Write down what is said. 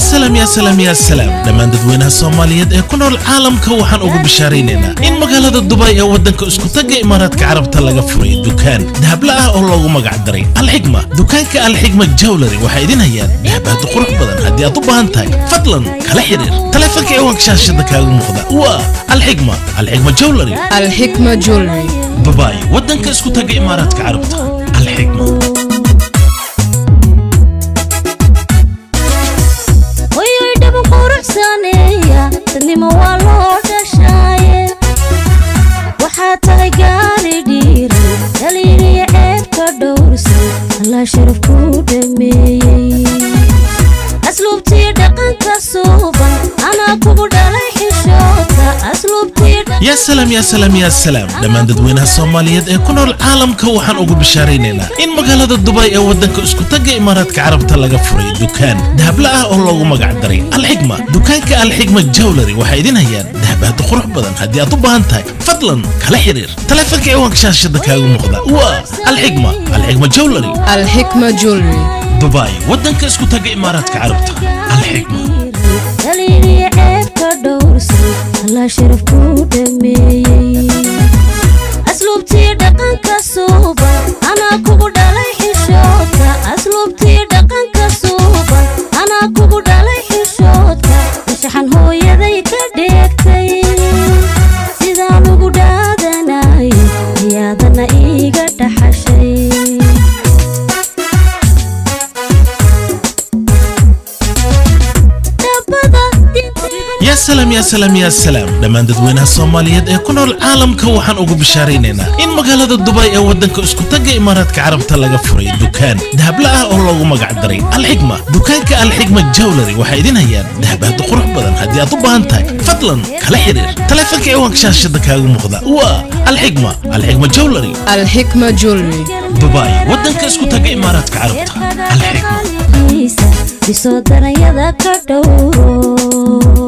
salaam yaa salaam yaa salaam dhammaan dadweynaha soomaaliyeed ee ku nool caalamka waxaan ugu bishaaraynaynaa in magaalada dubay ee waddanka iskutagga imaaraadka carabta laga furay dukaan dahabla ah oo loogu magac daray alxigma dukaanka alxigma jawlary waxay idin hayaan dahabaad qurux badan haddii aad u baahan tahay fadlan kala xiriir taleefanka ciwaanka shaashada kaaga muuqda waa alxigma alxigma jawlary الحكمة جولري babaay waddanka iskutagga imaaraadka carabta alxigma hoyoy dhaba quruxsaneeya dadnimo waa loo dhashaaye waxaa tahay gaari dhiiran dhaliiliya ceebka dhowrsan allaa sharaf ku dhameeyey asluubtii dhaqanka suuban anaa kugu dhalay xishoodka asluubtii yaa salaam yaa salaam yaa salaam dhammaan dadweynaha soomaaliyeed ee ku nool caalamka waxaan ugu bishaaraynaynaa in magaalada dubay ee waddanka iskutagga imaaraadka carabta laga furay dukaan dahabla ah oo loogu magac daray alxigma dukaanka alxigma jawlary waxay idin hayaan dahabaad qurux badan haddii aad u baahan tahay fadlan kala xiriir taleefanka ciwaanka shaashada kaaga muuqda waa alxigma alxigma jawlary الحكمة جولري dubai waddanka iskutagga imaaraadka carabta alxigma dhaliiliya ceebka dhowrsan allaa sharaf ku dhameeyey asluubtii dhaqanka suuban anaa kugu dhalay xishoodka asluubtii dhaqanka suuban anaa kugu dhalay xishoodka nashaxan hooyaday ka dheegtay sidaan ugu dhaadanay ayaadana iiga dhaxashay dhabada yaa salaam yaa salaam yaa salaam dhammaan dadweynaha soomaaliyeed ee ku nool caalamka waxaan ugu bishaaraynaynaa in magaalada dubay ee waddanka iskutagga imaaraadka carabta laga furay dukaan dahabla ah oo loogu magac daray alxigma dukaanka alxigma jawlary waxay idin hayaan dahabaad qurux badan haddii aad u baahan tahay fadlan kala xiriir taleefanka ciwaanka shaashada kaaga muuqda waa alxigma alxigma jawlary الحكمة جولري dubai waddanka iskutagga imaaraadka carabta alxigma bisoo daranyada ka dhowro